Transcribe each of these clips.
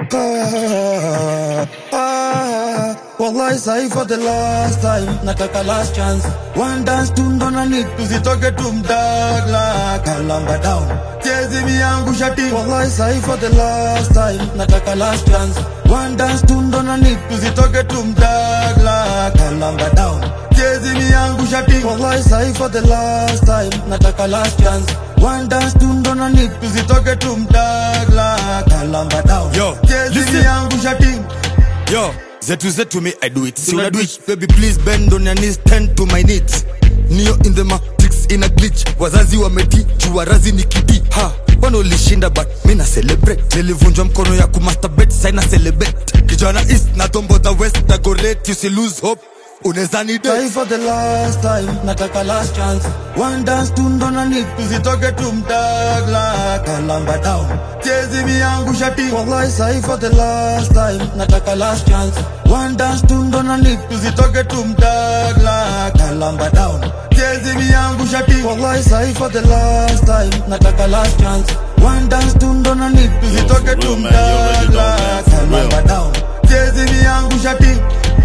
Ah, ah, wallahi sahi for the last time nataka last chance one dance tu ndo na need tusitoke tu mdagla kalamba down chezi miyangu shati wallahi sahi for the last time nataka last chance one dance tu ndo na need tusitoke tu mdagla kalamba down chezi miyangu shati wallahi sahi for the last time nataka last chance one dance tu ndo na need tusitoke tu mdagla kalamba down Yo, chezi listen. miyangu shati Yo, zetu zetu me I do it. So I do it. Baby please bend on your knees, tend to my needs. Neo in the matrix in a glitch. Wazazi wameti, chuarazi ni kidi. Ha, wana ulishinda but mi na celebrate. Nilivunjwa mkono ya kumasturbate, sai na celebrate. Kijana east na tombo the west na go late, you see lose hope. Unaweza ni date. Try for the last time, nataka last chance. One dance tu ndo na need, tusitoke tu mdagla kalamba down. Chezi miyangu shati, wallahi sahi for the last time, nataka last chance. One dance tu ndo na need, tusitoke tu mdagla kalamba down. Chezi miyangu shati, wallahi sahi for the last time, nataka last chance. One dance tu ndo na need, tusitoke tu real, man. You already know, mdagla man. For kalamba real. down. Chezi miyangu shati.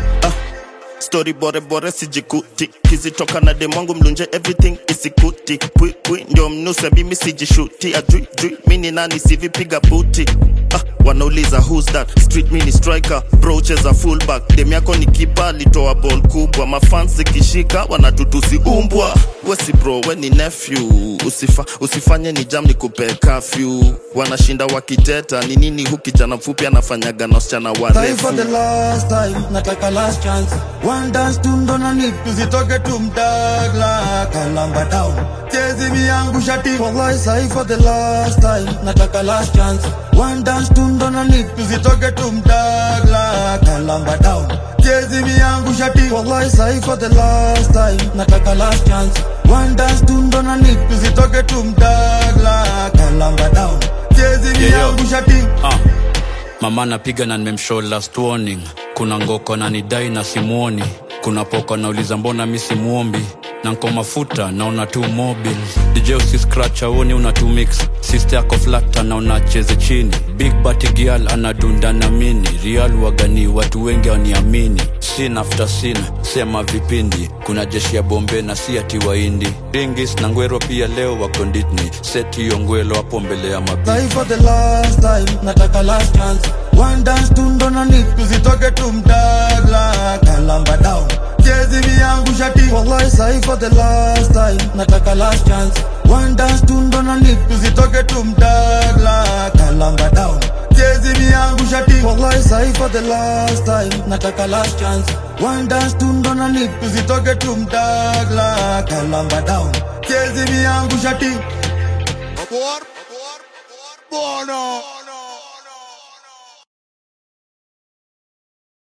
story bore bore sijikuti kizitoka na demwangu mlunje everything isikuti pwi pwi ndio mnuse mimi sijishuti ajui jui mini nani sivipiga buti ah, wanauliza who's that street mini striker broches a fullback dem yako ni kipa alitoa ball kubwa mafans zikishika wanatutusi umbwa wesi bro we ni nephew Usifa, usifanye ni jam ni kupe kafyu wanashinda wakiteta ni nini hu kijana mfupi anafanyaga na wasichana Try for warefu the last time, nataka last chance. One dance tu ndo na need, tusitoke tu mdagla kalamba down. Chezi miyangu shati, wallahi sahi for the last time, nataka last chance. One dance tu ndo na need, tusitoke tu mdagla kalamba down. Chezi miyangu shati, wallahi sahi for the last time, nataka last chance. One dance tu ndo na need, tusitoke tu mdagla kalamba down. Chezi miyangu shati. Ah, mama napiga na nimemshow last warning. Kuna ngoko na nidai na simuoni. Kuna poko nauliza mbona mi simuombi na nko mafuta naona tu mobile DJ usi scratch aoni una tu mix sister yako flata na unacheze chini big bati girl anadunda na mini real wagani watu wengi waniamini sin after sin sema vipindi kuna jeshi ya bombe na si ati waindi ringis na ngwero pia leo wako nditni seti hiyo ngwelo hapo mbele ya mabi Try for the last time, nataka last chance. One dance tu ndo na need, tusitoke tu mdagla kalamba down. Chezi miyangu shati, wallahi sahi for the last time, nataka last chance. One dance tu ndo na need, tusitoke tu mdagla kalamba down. Chezi miyangu shati, wallahi sahi for the last time, nataka last chance. One dance tu ndo na need, tusitoke tu mdagla kalamba down. Chezi miyangu shati. Abor, abor, abor, bono.